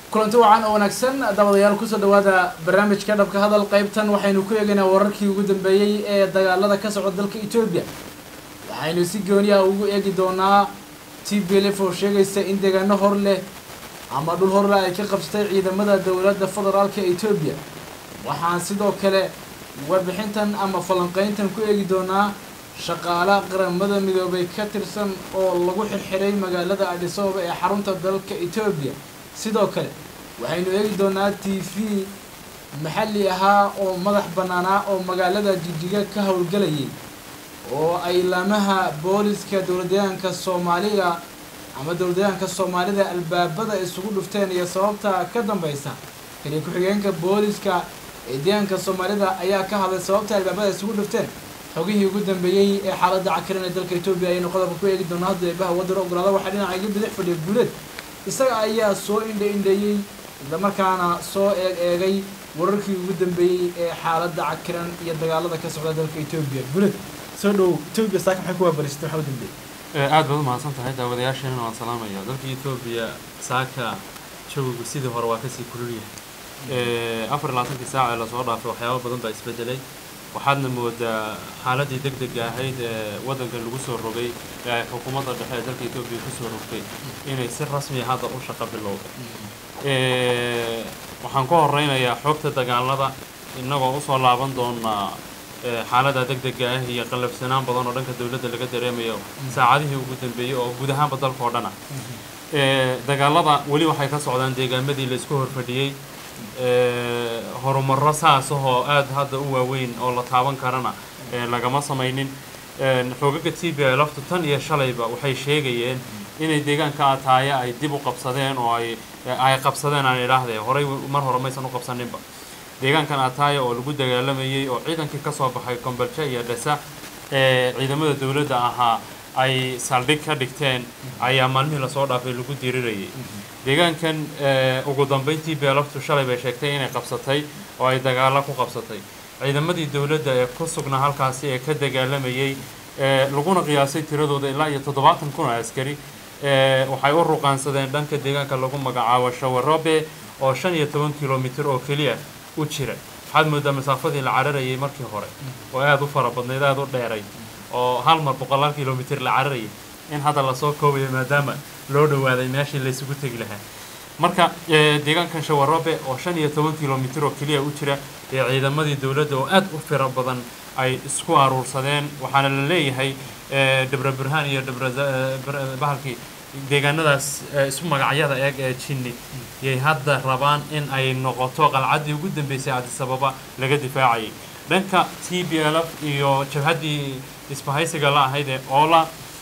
kulanti wacan oo wanaagsan daawadayaal kusoo dhawaada barnaamijka dhabka hadal qaybtan waxaynu ku eegaynaa wararkii ugu dambeeyey ee dagaalada ka socda dalka etoobiya waxaynu si gooni ah ugu eegi doonaa t b l f oo sheegaysa in deegaano hor leh ama dhul hor leh ay ka qabsatay ciidamada dowladda federaalka etoobiya waxaan sidoo kale warbixintan ama falanqeyntan ku eegi doonaa shaqaale qaramada midoobay ka tirsan oo lagu xirxiray magaalada adisababa ee xarunta dalka etoobiya sidoo kale waxaynu eegi doonaa t v maxalli ahaa oo madax bannaanaa oo magaalada jigjiga ka howlgelayay oo ay laamaha booliska dowladdeegaanka soomaaliga ama dowladdeegaanka soomaalida albaabada isugu dhufteen iyo sababta ka dambeysa kaliya ku-xigeenka booliska ee deegaanka soomaalida ayaa ka hadlay sababta albaabada isugu dhufteen xogihii ugu dambeeyey ee xaaladda cakiran ee dalka etoobiya ayaynu qodobka ku eegi doonaa hadda eebaha waddan ogolaada waxaa dhinaca iga bidix fadhiya guuleed isaga ayaa soo indha indheeyey islamarkaana soo eeg eegay wararkii ugu dambeeyey ee xaaladda cakiran iyo dagaalada ka socda dalka etoobiya guuleed soo dhow etoobiya saaka maxay ku waabarisatay waxaa u dambeeyey aad baad umahadsan tahay daawadayaasheenana waan salaamaya dalka etoobiya saaka jawigu sidii hore waa kasii kulul yahay afar iyo labaatankii saaca ee lasoo dhaafay waxyaaba badan baa isbedelay waxaadna moodaa xaaladii deg dega ahayd ee waddankan lagu soo rogay ee ay xukuumadda dhexe ee dalka etoobiya kusoo rogtay inay si rasmiya hadda u shaqo bilowday waxaan ka horeynayaa xogta dagaalada innagoo usoo laaban doonaa xaalada deg dega ah iyo qallafsanaan badan oo dhanka dowladda laga dareemayo saacadihii ugu dambeeyey oo guud ahaanba dalka oo dhan ah dagaalada weli waxay ka socdaan deegaamadii laisku horfadhiyey horumarro saas ahoo aada hadda u waaweyn oo la taaban karana lagama samaynin xoogaga t b laftu tan iyo shalayba waxay sheegayeen inay deegaanka ataaya ay dib u qabsadeen oo ay ay qabsadeen aan idhaahdee horey mar hore maysan u qabsaninba deegaankan ataaya oo lagu dagaalamayey oo ciidankii ka soo baxay kombaljo iyo dhesa ee ciidamada dowladda ahaa ay saldhig ka dhigteen ayaa maalmihii lasoo dhaafay lagu dirirayay deegaankan ugu dambeyntii beelaftu shalay bay sheegtay inay qabsatay oo ay dagaalo ku qabsatay ciidamadii dowladda ee ku sugnaa halkaasi ee ka dagaalamayey laguna qiyaasay tiradooda ilaa iyo toddobaatan kun oo askari waxay u ruqaansadeen dhanka deegaanka lagu magacaabo shawarobe oo shan iyo toban kilomitir oo keliya u jira waxaad moodaa masaafadii la cararayay markii hore oo aada u fara badnayd aada u dheeray oo hal mar boqolaal kilomitir la cararayay in hadda lasoo koobayo maadaama loo dhawaaday meeshii laysugu tegi lahaa marka deegaankan shawarobe oo shan iyo toban kilomitir oo keliya u jira ee ciidamadii dowladda oo aada u fira badan ay isku aruursadeen waxaana la leeyahay dhabra burhaan iyo dhabra bahalkii deegaanadaas isu magacyada eeg ee jinni yay hadda rabaan in ay noqoto qalcaddii ugu dambeysay adisababa laga difaacayay dhanka t b l f iyo jabhaddii isbahaysiga la ahayd ee oola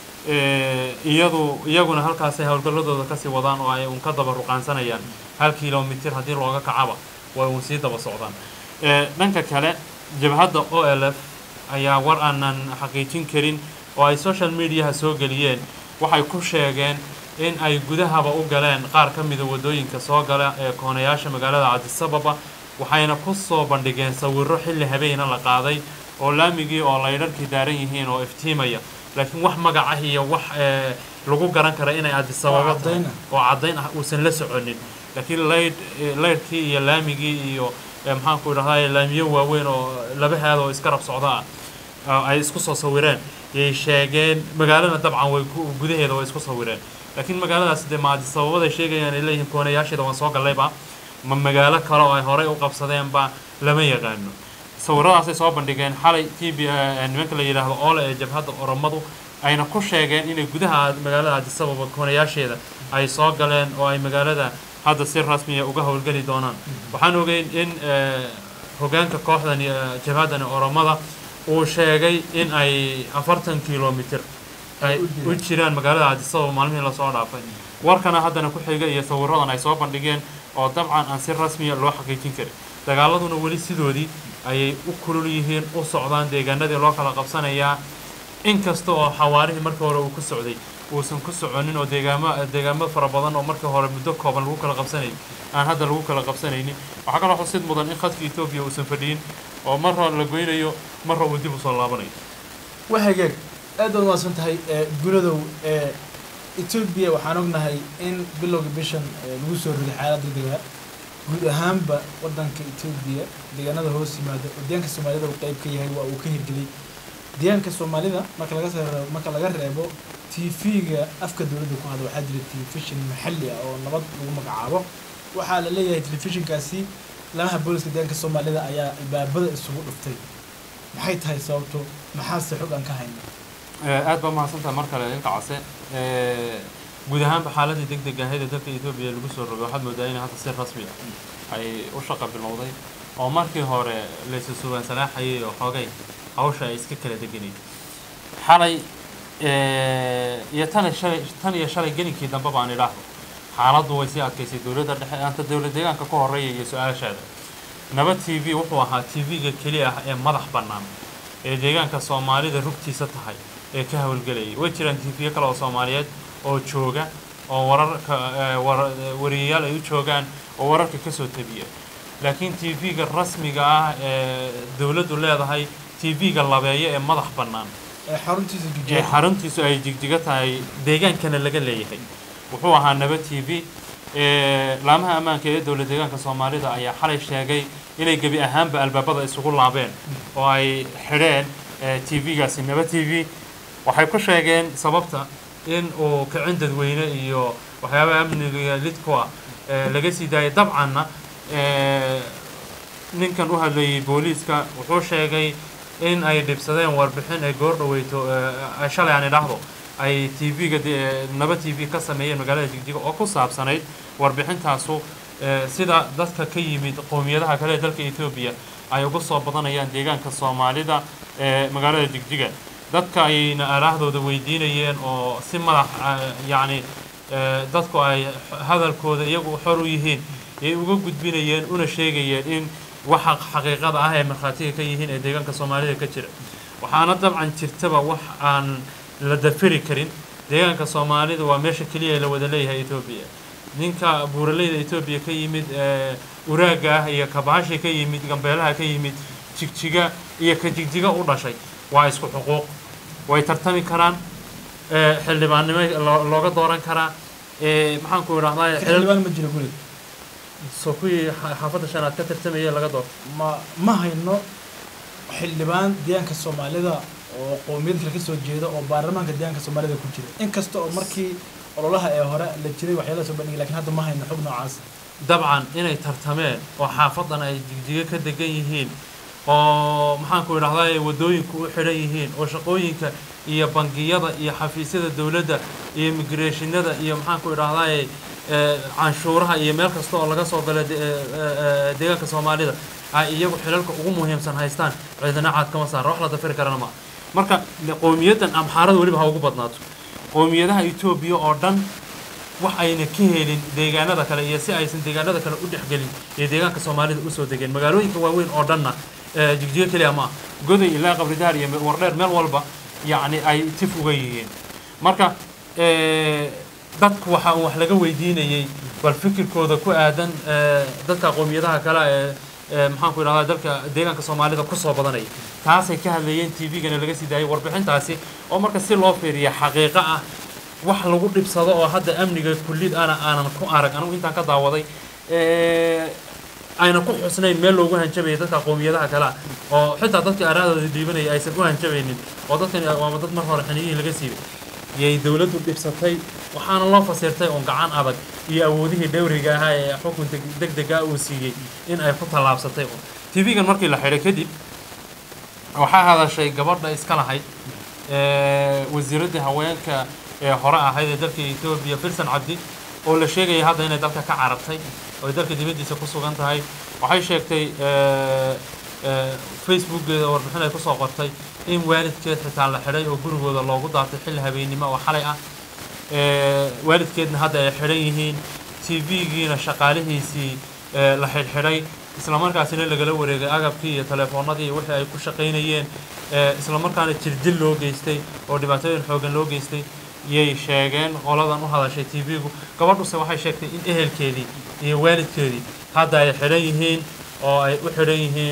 iyadu iyaguna halkaasay howlgalladooda kasii wadaan oo ay uun ka daba ruqaansanayaan hal kilomitir haddii looga kacaba way uun sii daba socdaan dhanka kale jabhadda o l f ayaa war aanan xaqiijin karin oo ay social mediaha soo geliyeen waxay ku sheegeen in ay gudahaba u galeen qaar ka mida waddooyinka soo gala ee koonayaasha magaalada cabdisababa waxayna ku soo bandhigeen sawirro xilli habeena la qaaday oo laamigii oo laydharkii daaran yihiin oo iftiimaya laakiin wax magac ah iyo wax lagu garan kara inay adisababa tahay oo caddayn ah uusan la soconin laakiin laydh laydhkii iyo laamigii iyo maxaanku idhahdaa laamiyo waaweyn oo laba haad oo iskarab socda ah ay isku soo sawireen yay sheegeen magaalana dabcan way gudaheeda way isku sawireen laakiin magaaladaas dee ma adisababada sheegayaan ay leeyihiin koonayaasheeda waan soo gallayba ma magaalo kale oo ay horey u qabsadeenba lama yaqaano sawiradaasay soo bandhigeen xalay t b nimanka la yidhaahdo oole ee jabhadda oromadu ayna ku sheegeen inay gudaha magaalada adisababa koonayaasheeda ay soo galeen oo ay magaalada hadda si rasmiya uga howlgeli doonaan waxaan ogeyn in hogaanka kooxdan jabhaddani oromada uu sheegay in ay afartan kilomitir ay u jiraan magaalada cadisababa maalmihii lasoo dhaafay warkana haddana ku xiga iyo sawiradan ay soo bandhigeen oo dabcan aan si rasmiya loo xaqiijin karin dagaaladuna weli sidoodii ayay u kulul yihiin u socdaan deegaanadii loo kala qabsanayaa inkasta oo xawaarihii markii hore uu ku socday uusan ku soconin oo deegaamo deegaamo fara badan oo markii hore muddo kooban lagu kala qabsanayay aan hadda lagu kala qabsanaynin waxaa kaloo xusid mudan in khadka etoobiya uusan fadhiyin oo marra la goynayo marra uu dib usoo laabanayo waa hagaag aad baad umaasan tahay gunadow etoobiya waxaan ognahay in bilowga bishan ee lagu soo riday xaalad degdega guud ahaanba wadanka etoobiya deegaanada hoos yimaada oo deegaanka soomaalida uu qeyb ka yahay waa uu ka hirgeliyay deegaanka soomaalida marka laga soo reebo marka laga reebo tv-ga afka dowladda ku hadla waxaa jira telefishin maxalli ah oo nabad lagu magacaabo waxaa la leeyahay telefishinkaasi lamaha booliska deegaanka soomaalida ayaa albaabada isugu dhuftay maxay tahay sababto maxaase xog aan ka hayna aad baa mahadsantaha mar kale ilka case guud ahaanba xaaladii deg deg ahayd ee dalka etoobiya lagu soo rogay waxaad moodaa in hadda si rasmi ah ay u shaqa bilowday oo markii hore laysu sugaan salaaxayay oo xoogay hawsha ay iska kala deganayd xalay iyo tan iyo shalay tan iyo shalay gelinkii dambe baan idhaahdo xaaladdu way sii adkaysay dowladda dhexe anta dowlad deegaanka ka horreeya iyo su-aashaada nabad t v wuxuu ahaa t v-ga keliya ah ee madax bannaan ee deegaanka soomaalida rugtiisa tahay ee ka hawlgelayay way jiraan t v kale oo soomaaliyeed oo jooga oo wararka wariyayaal ay u joogaan oo wararka ka soo tabiya laakiin t v-ga rasmiga ah ee dowladdu leedahay t v-ga labeeyo ee madax bannaan ee xaruntiisa ee jujaa xaruntiisu ay jigjiga tahay deegaankana laga leeyahay wuxuu ahaa nabad t v laamaha ammaanka ee dowlad deegaanka soomaalida ayaa xalay sheegay inay gebi ahaanba albaabada isugu laabeen oo ay xidheen t v-gaasi nabad t v waxay ku sheegeen sababta in uu kicin dadweyne iyo waxyaabaha amniga lid ku ah laga sii daayay dabcanna ninkan u hadlayay booliiska wuxuu sheegay in ay dhibsadeen warbixin ay goor dhaweyto shalay aan idhaahdo ay t v-ga naba t v ka sameeyeen magaalada jigjiga oo ku saabsanayd warbixintaasu sida dadka ka yimid qowmiyadaha kale ee dalka etoobiya ay uga soo badanayaan deegaanka soomaalida ee magaalada jigjiga dadka ayna araahdooda weydiinayeen oo si madax yacni dadku ay hadalkooda iyagu xor u yihiin ay uga gudbinayeen una sheegayeen in waxa xaqiiqada ah ee markhaatiga ka yihiin ee deegaanka soomaalida ka jira waxaana dabcan jirtaba wax aan la dafiri karin deegaanka soomaalida waa meesha keliya la wada leeyahay etoobiya ninka buuraleyda etoobiya ka yimid uraaga ah iyo kabaasha ka yimid gambeelaha ka yimid jigjiga iyo ka jigjiga u dhashay waa isku xuquuq way tartami karaan xildhibaannimo looga dooran karaa maxaan ku idhahdaa xildhibaan ma jiro guriga soo kuwii xaafadda shanaad ka tartamaya laga doorto ma ma hayno xildhibaan deegaanka soomaalida oo qowmiyad kale kasoo jeeda oo baarlamaanka deegaanka soomaalida ku jira inkasta oo markii ololaha ee hore la jiray waxyaalaha soo bandhigay lakin hadda ma hayno xog noocaas dabcan inay tartameen oo xaafadan ay jigjiga ka degan yihiin oo maxaanku idhahdaa waddooyinku u xidhan yihiin oo shaqooyinka iyo bangiyada iyo xafiisyada dowladda iyo imigreshinada iyo maxaanku idhahdaa canshuuraha iyo meel kasta oo laga soo gala deegaanka soomaalida ay iyagu xilalka ugu muhiimsan haystaan ciidana caad kama saara wax la dafiri karana ma marka qowmiyaddan amxaarada weliba ha ugu badnaato qowmiyadaha etoobiya oo dhan wax ayna ka helin deegaanada kale iyo si aysan deegaanada kale u dhexgelin iyo deegaanka soomaalida usoo degeen magaalooyinka waaweyn oo dhanna jigjigo keliya ma ah goday ilaa qabridaar iyo wardheer meel walba yacni ay tif uga yihiin marka dadku waxa uu wax laga weydiinayey bal fikirkooda ku aadan dadka qowmiyadaha kale ee maxaanku idhahdaa dalka deegaanka soomaalida kusoo badanaya taasay ka hadlayeen t v-gana laga sii daayay warbixintaasi oo marka si loo fiiriya xaqiiqo ah wax lagu dhibsado oo hadda amniga kullid ana aanan ku arag anigu intaan ka daawaday ayna ku xusnayn meel loogu hanjabayay dadka qowmiyadaha kale ah oo xitaa dadka araadooda dhiibanaya aysan u hanjabaynin oo dadkani waama dad mar hore xaniyihii laga siibay yay dowladdu dhibsatay waxaana loo fasirtay oon gacan adag iyo awoodihii dhowriga ahaa ee xukunka deg dega uu siiyey in ay ku tallaabsatay t v-gan markii la xidhay kadib waxaa hadashay gabadha iska lahayd wasiiraddii haweenka ee hore ahayd ee dalka etoobiya filsan cabdi oo la sheegaya hadda inay dalka ka carartay oo ay dalka dibaddiisa ku sugan tahay waxay sheegtay facebookgeeda warbixin ay kusoo qortay in waalidkeed xitaa la xidhay oo gurigooda loogu daatay xilli habeennimo oo xalay ah waalidkeedna hadda ay xidhan yihiin t v-giina shaqaalihiisii la xidhxidhay islamarkaasina lagala wareegay agabkii iyo telefoonadii wixii ay ku shaqaynayeen islamarkaana jirdil loo geystay oo dhibaatooyin xoogan loo geystay yay sheegeen qoladan u hadashay t v-gu gabadhuse waxay sheegtay in ehelkeedii iyo waalidkeedii hadda ay xidhan yihiin oo ay u xidhan yihiin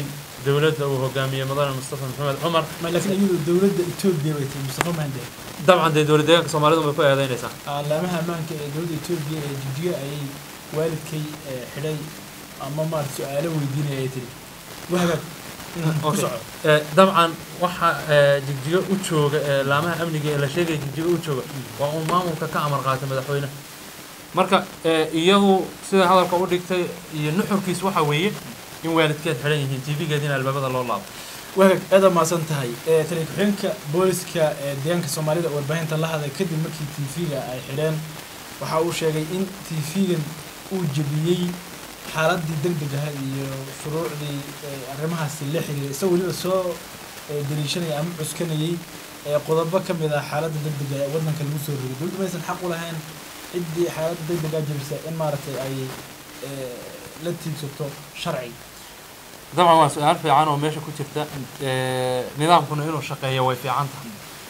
dowladda uu hogaamiyey mudane mustafa maxamed cumar ma laakiin iyadu dowladda etoobiya bay tahay mustafa mande dabcan dee dowlad deegaanka soomaalidu bay ku eedeynaysaa alaamaha ammaanka ee dowladda etoobiya ee jigjiga ayay waalidkay ee, xidhay ama maarata su-aalo weydiinaya ay tiri wahagaag ku Okay. soco Eh, dabcan waxa eh, jigjigo u jooga ee laamaha amniga ee la sheegaya jigjigo u jooga waa uu maamulka ka amar qaatay madaxweyne marka eh, iyadu sida hadalka u dhigtay iyo nuxurkiis waxa weeye in waalidkeed xidhan yihiin tv-geediina albaabada loo laabo wahagaag aad maasan tahay ee, taliya ku-xigeenka booliska ee deegaanka soomaalida oo warbaahinta la hadlay kadib markii tv-ga ay xidheen waxa uu sheegay in tv-gan uu jebiyey xaaladii deg deg ahayd iyo shuruucdii ee, arrimahaasi la xiriiray isagoo weliba soo ee, daliishanaya ama cuskanayay ee qodobo ka mid ah xaaladda deg dega ee waddanka lagu soo rogay dowladdu maysan xaq u lahayn ciddii xaaladda deg degaa jebisa in maaragtay ay ee, la tiigsato sharci dabcan waa su-aal fiican oo meesha ku jirta Eh, nidaamkuna inuu shaqeeyo way fiican tahay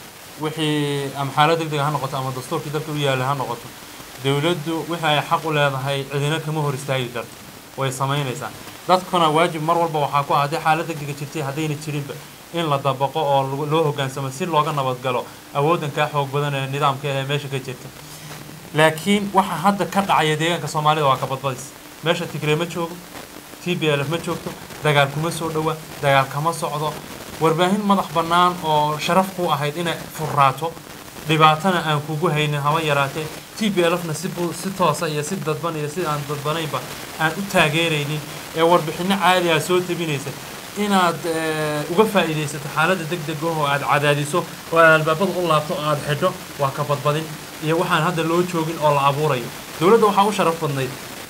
wixii ama xaalad deg dega ha noqoto ama dastuurkii dalka u yaalla ha noqoto dowladdu wixii ay xaq u leedahay cidina kama hor istaagi karto way samaynaysaa dadkuna waajib mar walba waxaa ku ah haddii xaalad deg dega jirtay haddayna jirinba in la dabaqo oo lagu- loo hoggaansamo si looga nabadgalo awooddan kaa xoog badan ee nidaamka ee meesha ka jirta laakiin waxa hadda ka dhacaya deegaanka soomaalida waa ka badbadis meesha tigre ma joogo t b l f ma joogto dagaal kuma soo dhowa dagaal kama socdo warbaahin madax bannaan oo sharaf ku ahayd inay furraato dhibaatana aan kugu haynin haba yaraatee t b l fna si bu- si toosa iyo si dadban iyo si aan dadbanaynba aan u taageeraynin ee warbixinno caadi ah soo tabinaysa inaad eh, uga faa'iidaysato xaaladda deg deg oo aad cadaadiso oo aad albaabada u laabto oo aad xidho waa ka badbadin iyo waxaan hadda loo joogin oo la abuurayo dowladda waxaa u sharaf badnayd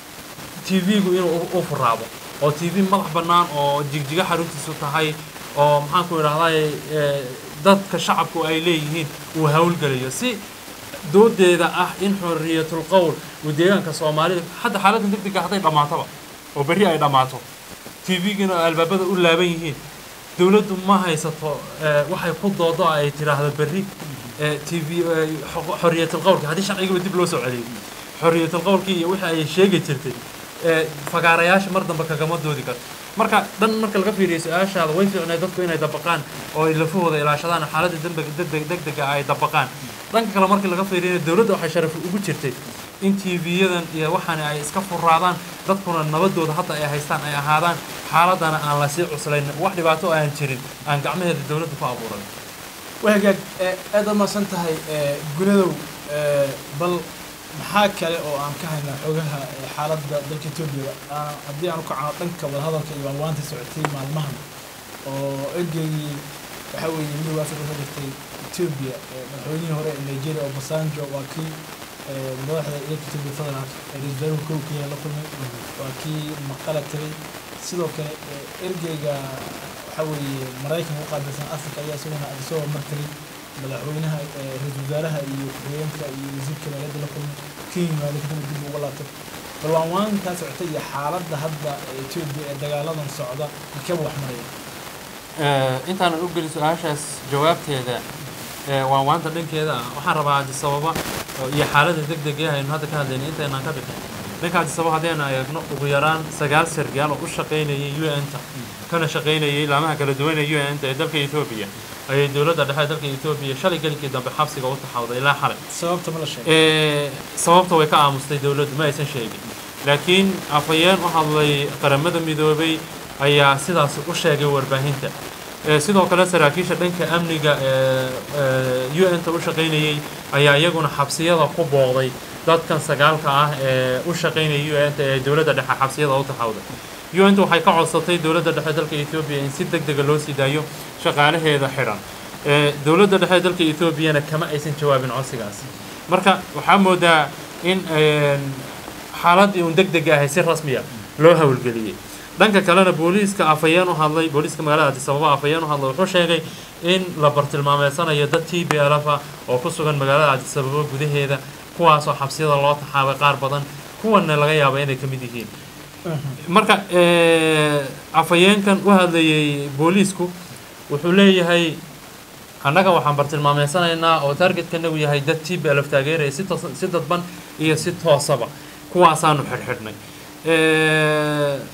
tv-gu inuu u- u furaabo oo tv madax bannaan oo jigjiga xaruntiisu tahay oo maxaan ku idhahday dadka shacabku ay leeyihiin uu hawlgelayo si doodeeda ah in xorriyatul qowl uu deegaanka soomaalida hadda xaaladda deg dega hadday dhammaatoba oo berri ay dhammaato tv-gina albaabada u laaban yihiin dowladdu ma haysato eh, waxay ku doodo ay tidhaahdo berri eh, tv eh, xo- xorriyatul qowlki haddii sharcigaba dib loo soo celiyo xorriyatul qowlkii iyo wixii ay sheegi jirtay ee fagaarayaasha mar dambe kagama doodi karto marka dhan marka laga fiiriyo su-aashaada way fiicnay dadku inay dabaqaan oo ay lafahooda ilaashadaan xaaladda dembega degdeg degdega ay dabaqaan dhanka kale markii laga fiiriyo dowladda waxay sharaf ugu jirtay in tv-yadan iyo waxaan ay iska furaadaan dadkuna nabadooda hadda ay haystaan ay ahaadaan xaaladana aan la sii cuslayn wax dhibaato aan jirin aan gacmaheeda dowladda ku abuuran wahagaag ee aad u mahadsan tahay ee gunadow ee bal maxaa kale oo aan ka haynaa xogaha ee xaaladda dalka etoobiya Aan- haddii aan u kacno dhanka wadahadalka iyo waanwaanta socotay maalmahan oo ergeygii waxaa weeye midowga afrika ka jirtay etoobiya ee madaxweynihii hore ee nigeria obasanjo waa kii ee madaxda dalka etoobiya federaalk ee ra-iisul wasaaraha kow kenya la kulmay waa kii maqala tagay sidoo kale ee ergeyga waxaa weeye maraykanka u qaabilsan afrika ayaa isaguna isagoo martagay madaxweynaha ee ra-iisul wasaaraha iyo ku-xigeenka iyo wasiirka maaliyadda la kulmay kenya maaliyadda dib uga laabtay bal waan waankaa socotay iyo xaaladda hadda ee etoobiya ee dagaaladan socda halkeeba wax maraya intaanan u gelin su-aashaas jawaabteeda ee waan waanta dhankeeda ah waxaan rabaa adisababa oo- iyo xaaladda deg deg ee aynu hadda ka hadlaynay intaynaan ka bixin dhanka adisababa haddaynu eegno ugu yaraan sagaal sargaal oo u shaqaynayay u n-ta kana shaqaynayay laamaha kala duwan ee u n-ta ee dalka etoobiya ayay dowladda dhexe ee dalka etoobiya shalay gelinkii dambe xabsiga u taxawday ilaa xalay sababta ma la sheegay ee sababta way ka aamustay dowladdu ma aysan sheegin laakiin afhayeen u hadlay qaramada midoobay ayaa sidaas u sheegay warbaahinta ee sidoo kale saraakiisha dhanka amniga ee u n-ta u shaqaynayay ayaa iyaguna xabsiyada ku booqday dadkan sagaalka ah ee u shaqaynaya u n-ta ee dowladda dhexe xabsiyada u taxawday u n-ta waxay ka codsatay dowladda dhexe dalka etoobiya in si deg dega loo sii daayo shaqaalaheeda xidhan ee dowladda dhexe dalka etoobiyana kama aysan jawaabin codsigaas marka waxaa moodaa in een, xaaladii uun deg deg ahay si rasmiya loo howlgeliyey dhanka kalena booliiska afhayeen u hadlay booliiska magaalada addis ababa afhayeen u hadlay wuxuu sheegay in la bartilmaameedsanayo dad t b l f ah oo ku sugan magaalada addis ababa gudaheeda kuwaasoo xabsiyada loo taxaabay qaar badan kuwanna laga yaaba inay ka mid yihiin marka ee, afhayeenkan u hadlayay booliisku wuxuu leeyahay annaga waxaan bartilmaameysanaynaa oo targetkanagu yahay dad t b l f taageeraya si toos si dadban iyo si toosaba kuwaasaanu xidhxidhnay Ee,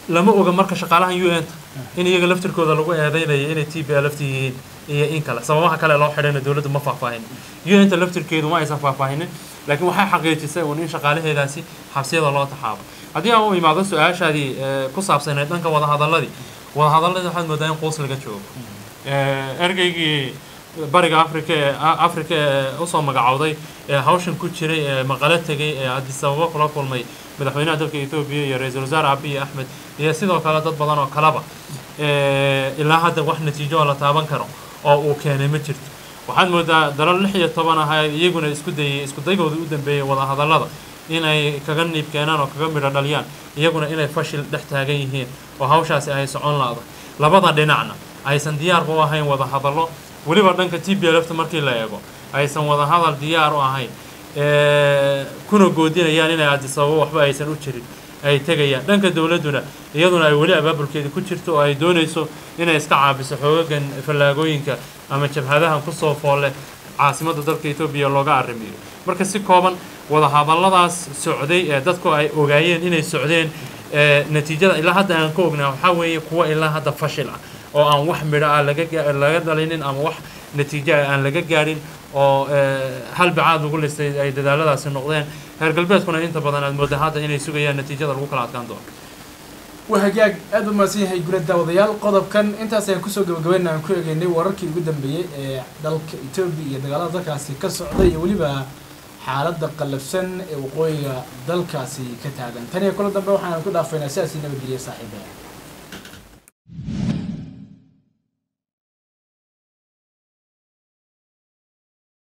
lama oga marka shaqaalahan u n in iyaga laftirkooda lagu eedeynayo inay t b l lafti yihiin iyo in kale sababaha kale loo xidhayna dowladdu ma faahfaahin u n ta laftirkeedu ma aysan faahfaahinin laakiin waxay xaqiijisay uun in shaqaalaheedaasi xabsiyada loo taxaabo haddii aan u imaado su-aashaadii ku saabsaneed dhanka wadahadaladii wadahadaladii waxaad moodaa in quus laga joogo ergeygii bariga africa ee africa ee usoo magacowday ee hawshan ku jiray ee maqalo tegay ee addis ababa kula kulmay madaxweynaha dalka etoobiya iyo ra-iisul wasaare abiy axmed iyo sidoo kale dad badan oo kaleba ilaa hadda wax natiijo oo la taaban karo oo uu keenay ma jirto waxaad moodaa dalal lix iyo toban ah iyaguna isku dayay isku daygooda u dambeeyay wadahadallada inay kaga niib keenaan oo kaga midho dhaliyaan iyaguna inay fashil dhex taagan yihiin oo hawshaasi ay socon la-da labada dhinacna aysan diyaarba u ahayn wadahadallo weliba dhanka t b lfta markii la eego aysan wadahadal diyaar u ahayn kuna goodinayaan inay addis ababa waxba aysan u jirin ay tegayaan dhanka dowladduna iyaduna ay weli abaabulkeeda ku jirto oo ay doonayso inay iska caabiso xoogagan fallaagooyinka ama jabhadahan kusoo foolle caasimadda dalka etoobiya looga arrimiyo marka si kooban wadahadalladaas socday ee dadku ay ogaayeen inay socdeen natiijada ilaa hadda aan ka ognaa waxaa weeye kuwa ilaa hadda fashil ah oo aan wax midho ah laga laga dhalinin ama wax natiijo ah aan laga gaadhin oo hal bacaad lagu listay ay dadaaladaasi noqdeen reer galbeedkuna inta badan aad moodaa hadda inay sugayaan natiijada lagu kala adkaan doono waa hagaag aad u mahadsan yahay gula daawadayaal qodobkan intaas ayaan kusoo gabagabayna aan ku egeynay wararkii ugu dambeeyey ee dalka etoobiya iyo dagaalada dalkaasi ka socda iyo weliba xaaladda qallafsan ee waqooyiga dalkaasi ka taagan tan iyo kula dambe waxaan ku dhaafaynaa sidaasii nabadgeliya saaxiibaya